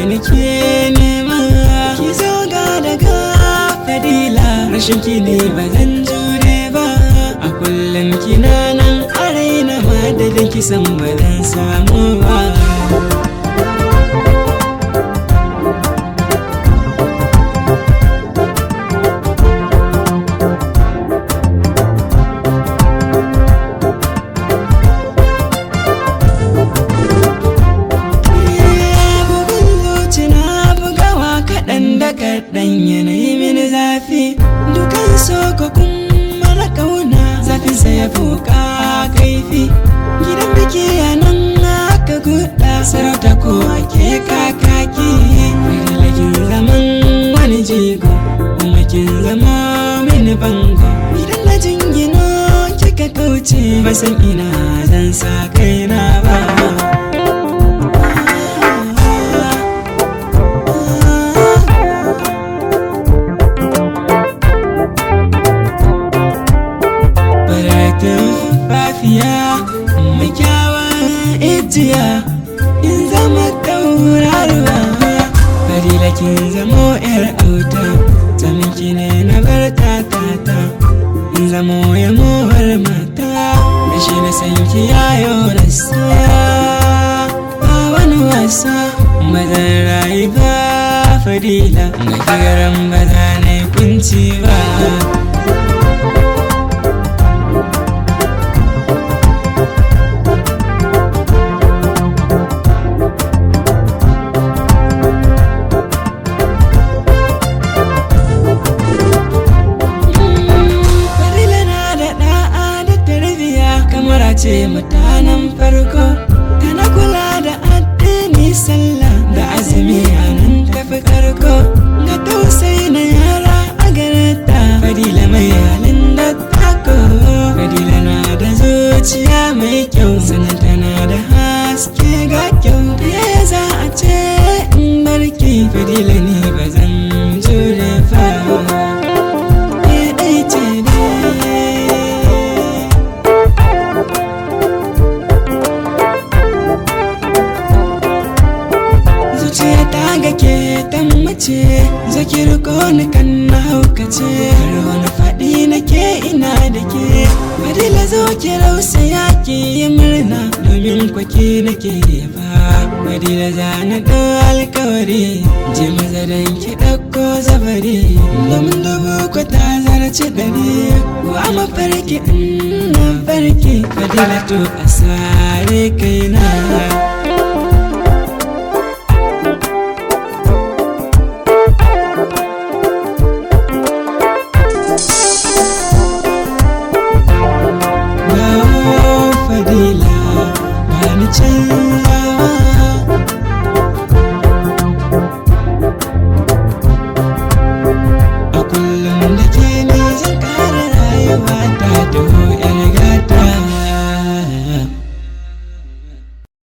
nake nema ki zo ga daga fadila rashin ki ne ba zan jure ba a kullum kina nan a raina madadin kisan ba zan samu ba bugun zuci na bugawa kaɗan da kaɗan yanayi mini zafi dukan soko kuma na ƙauna zafinsa ya fuka kaifi gidan biki a nan aka guda sarauta ko ake kakaki lagin zaman wani jigo kuma kin zama mini bango idan na jingino kika kauce ba san ina zan sa kaina ba Baratun fafiya mai kyawun ijiya in zama tauraruwa Fadila kin zamo yar auta Sanin ki ne na bar tatata in zamo ya mowar mata Da shi na san ki yayo rasa Ba wani wasa ba zan rayu ba Fadila ga kigaran ba za na yi kunci ba Fadila na da ɗa'a da tarbiya kamar a ce mutanen farko tana kula da addini sallah da azumi a nan tafi karko ga tausayi na yara a gareta Fadila mai halin da tako Fadila na da zuciya mai kyau sannan tana da haske ga kyau da yaya za a ce in barki Fadila ni ba zan jure fa ɗaya ce dai zuciya ta ga ke mace zakir ko ni kan na haukace wani faɗi na ke ina da ke fadila zo ki rausa ya ki yi murna domin kwaki na ke ba fadila za na ɗau alkawari je mazaran ki ɗauko zabari domin dubu ko ta zarce ɗari wa mafarki in na farki fadila to a sare kaina Dawo fadila ba ni canzawa